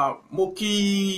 Ah, mo kí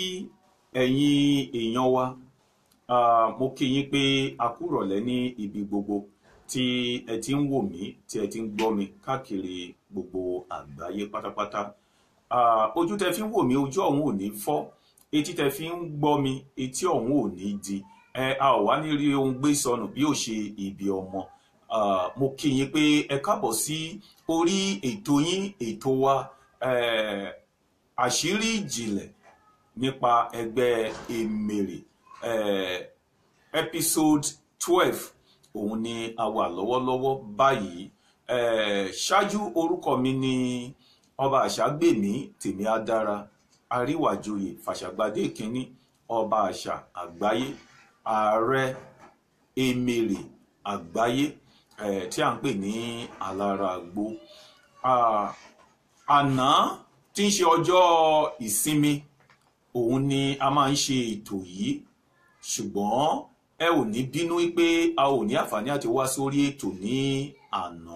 ẹ̀yin èèyàn wa Ah, mo kí yín pé a kú ìrọ̀lẹ́ ní ibi gbogbo tí ẹ ti ń wò mí tí ẹ ti ń gbọ́ mi káàkiri gbogbo àgbáyé pátápátá Ah, ojú tẹ fi ń wò mí ojú ọ̀hún ò ní fọ́ etí tẹ fi ń gbọ́ mi etí ọ̀hún ò ní di ẹ a ò wá ní rí ohun gbé sọnù bí ó ṣe ibi ọmọ Ah, mo kí yín pé ẹ káàbọ̀ sí orí ètò yín ètò wa eh, àṣírí ìjìnlẹ̀ nípa ẹgbẹ́ Emèrè eh, episode twelve òun ni a wà lọ́wọ́lọ́wọ́ báyìí eh, ṣáájú orúkọ mi ni ọba àṣàgbèmí tèmi adára àríwájòyè fàṣàgbàdé kínní ọba àṣà àgbáyé ààrẹ Emèrè àgbáyé eh, tí à ń pè ní alára àgbo Ah, àná tí ń ṣe ọjọ́ ìsinmi òun ni a máa ń ṣe ètò yìí ṣùgbọ́n ẹ ò ní bínú pé a ò ní àǹfààní àti wá sórí ètò ní àná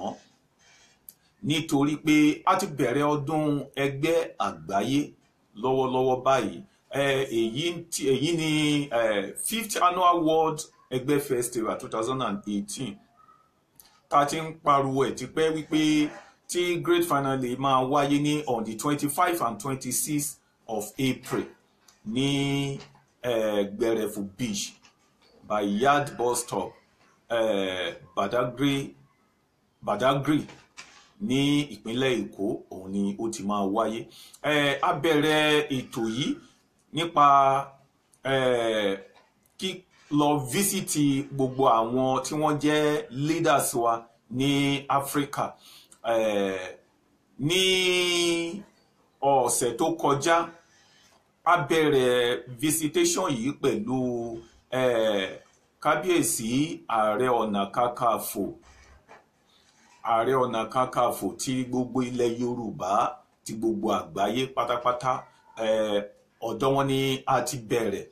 nítorí pé a ti bẹ̀rẹ̀ ọdún ẹgbẹ́ àgbáyé lọ́wọ́lọ́wọ́ báyìí Eh, èyí tí- èyí ni eh, fifth annual world ẹgbẹ́ festival two thousand and eighteen tá a ti ń pariwo ẹ̀ tipẹ́ wípé tí great finale máa wáyé ní on the twenty five and twenty six of April ní eh, Gbẹrẹfu beach by yard bus stop eh, Badagry Badagry ní ìpínlẹ̀ Èkó òun ni ó ti máa wáyé eh, a bẹ̀rẹ̀ ètò yìí nípa eh, kí lọ físítì gbogbo àwọn tí wọ́n jẹ́ leaders wa ní Áfíríkà eh, ní ọ̀sẹ̀ tó kọjá a bẹ̀rẹ̀ visitation yìí pẹ̀lú eh, kábíyèsí ààrẹ ọ̀nà kakanfò ààrẹ ọ̀nà kakanfò ti gbogbo ilẹ̀ Yorùbá ti gbogbo àgbáyé pátápátá eh, ọ̀dọ̀ wọn ni a ti bẹ̀rẹ̀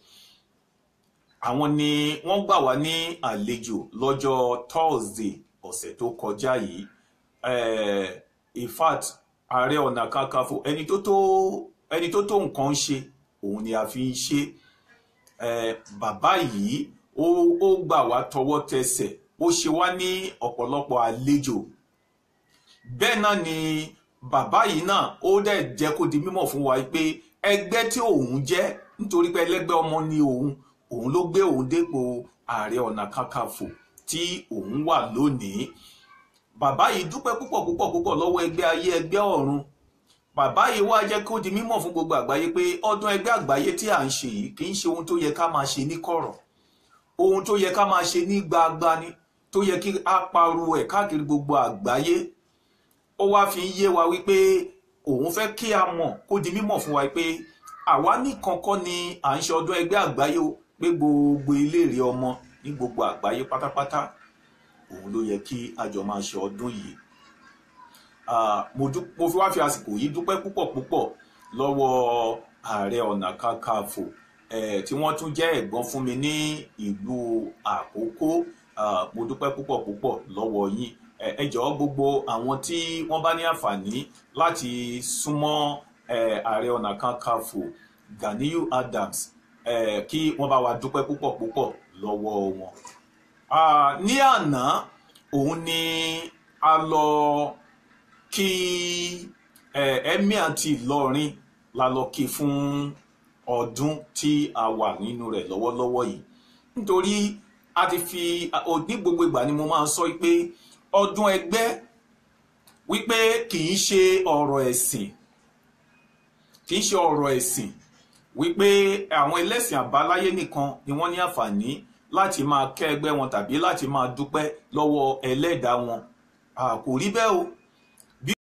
àwọn ni wọ́n gbà wá ní àlejò lọ́jọ́ Thursday ọ̀sẹ̀ tó kọjá yìí eh, in fact ààrẹ ọ̀nà kakanfò ẹni tó tó ẹni tó tó nǹkan ṣe òun ni a fi ń ṣe eh, bàbá yìí ó ó gbà wá tọwọ́ tẹsẹ̀ ó ṣe wá ní ọ̀pọ̀lọpọ̀ àlejò bẹ́ẹ̀ náà ni bàbá yìí náà ó dẹ̀ jẹ́ kó di mímọ̀ fún wa pé ẹgbẹ́ tí òun jẹ́ nítorí pé ẹlẹ́gbẹ́ ọmọ ni òun òun ló gbé òun dépò ààrẹ ọ̀nà kakanfò tí òun wà lónìí bàbá yìí dúpẹ́ púpọ̀ púpọ̀ púpọ̀ lọ́wọ́ ẹgbẹ́ ayé ẹgbẹ́ ọ̀run bàbá yìí wá jẹ́ kó di mímọ̀ fún gbogbo àgbáyé pé ọdún ẹgbẹ́ àgbáyé tí à ń ṣe yìí kì í ṣe ohun tó yẹ ká máa ṣe ní kọ̀rọ̀ ohun tó yẹ ká máa ṣe ní gbagba ni tó yẹ kí a pariwo ẹ̀ káàkiri gbogbo àgbáyé ó wá fi ń yé wa wípé òun fẹ́ kí a mọ̀ kó di mímọ̀ fún wa pé àwa nìkan kọ́ ni à ń ṣe ọdún ẹgbẹ́ àgbáyé o pé gbogbo iléèrè ọmọ ní gbogbo àgbáyé pátápátá òun ló yẹ kí a jọ máa ṣe ọdún yìí Ah, mo dú- mo fi wá fi àsìkò yìí dúpẹ́ púpọ̀ púpọ̀ lọ́wọ́ ààrẹ ọ̀nà kakanfò eh, tí wọ́n tún jẹ́ ẹ̀gbọ́n fún mi ní ìlú àkókò Ah, mo dúpẹ́ púpọ̀ púpọ̀ lọ́wọ́ yín Eh, ẹ jọ̀ọ́ gbogbo àwọn tí wọ́n bá ní àǹfààní láti súnmọ́ eh, ààrẹ ọ̀nà kakanfò Ganiyu Adams eh, kí wọ́n bá wa dúpẹ́ púpọ̀ púpọ̀ lọ́wọ́ wọn. Ah, ní àná òun ni a lọ kí eh, emir ti Ìlọrin la lọ kí fún ọdún tí a wà nínú rẹ̀ lọ́wọ́lọ́wọ́ yìí nítorí a ti fi a- ní gbogbo ìgbà ni mo máa ń sọ pé ọdún ẹgbẹ́ wípé kì í ṣe ọ̀rọ̀ ẹ̀sìn kì í ṣe ọ̀rọ̀ ẹ̀sìn wípé àwọn ẹlẹ́sìn àbáláyé nìkan ni wọ́n ní àǹfààní láti máa kẹ́ ẹgbẹ́ wọn tàbí láti máa dúpẹ́ lọ́wọ́ ẹlẹ́dàá wọn Ah, kò rí bẹ́ẹ̀ o